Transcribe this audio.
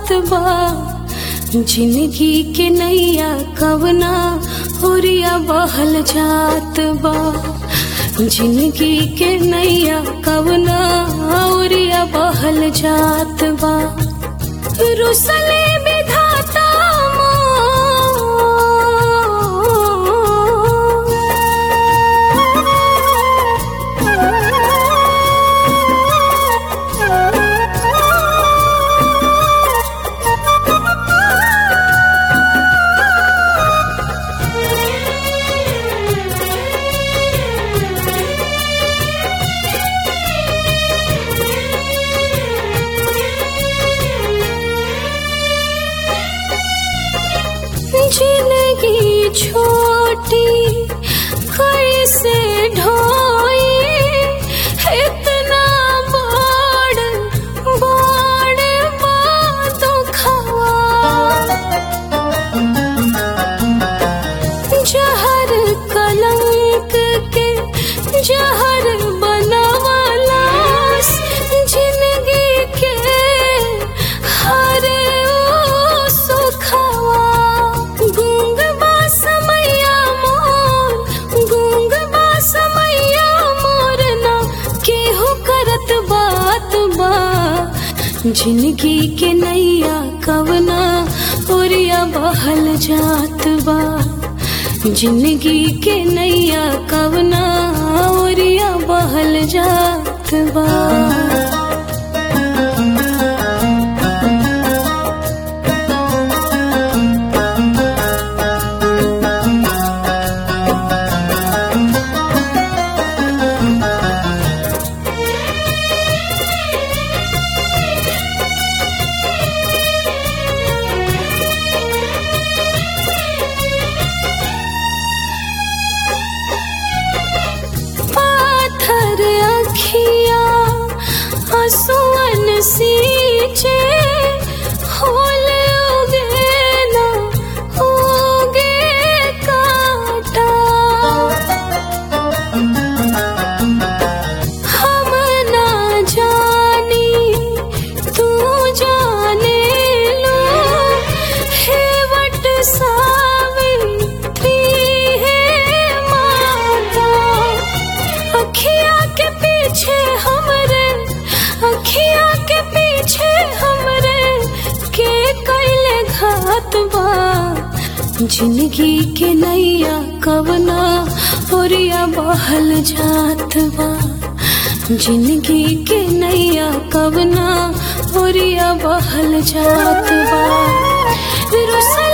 बा जिंदगी के नैया कवना होरिया बहल जात बा जिंदगी के नैया कवना होरिया बहल जात बा रुसले विधाता जिंदगी छोटी कैसे ढोई इतना बड़ बड़ बात खवा जहर कलंक के जहर बनवलास जिंदगी के हर ओ सुखवा गूंग बा समैया मोर गूंग बा समैया मोर ना केहू करत बात बा जिंदगी के नैया कवना ओरिया बहल जात बा जिंदगी के नैया कवना ओरिया बहल जात बा पाथर अखिया हसुअन सींचे होल उगे ना उगे काटा हम ना जानी तू जाने लो हे वट सावित्री हे माता अखिया के पीछे हमरे अखिया के पीछे हमरे के कैले घात बा जिंदगी के नैया कवना ओरिया बहल जात बा जिंदगी के नैया कवना ओरिया बहल जात बा रुसल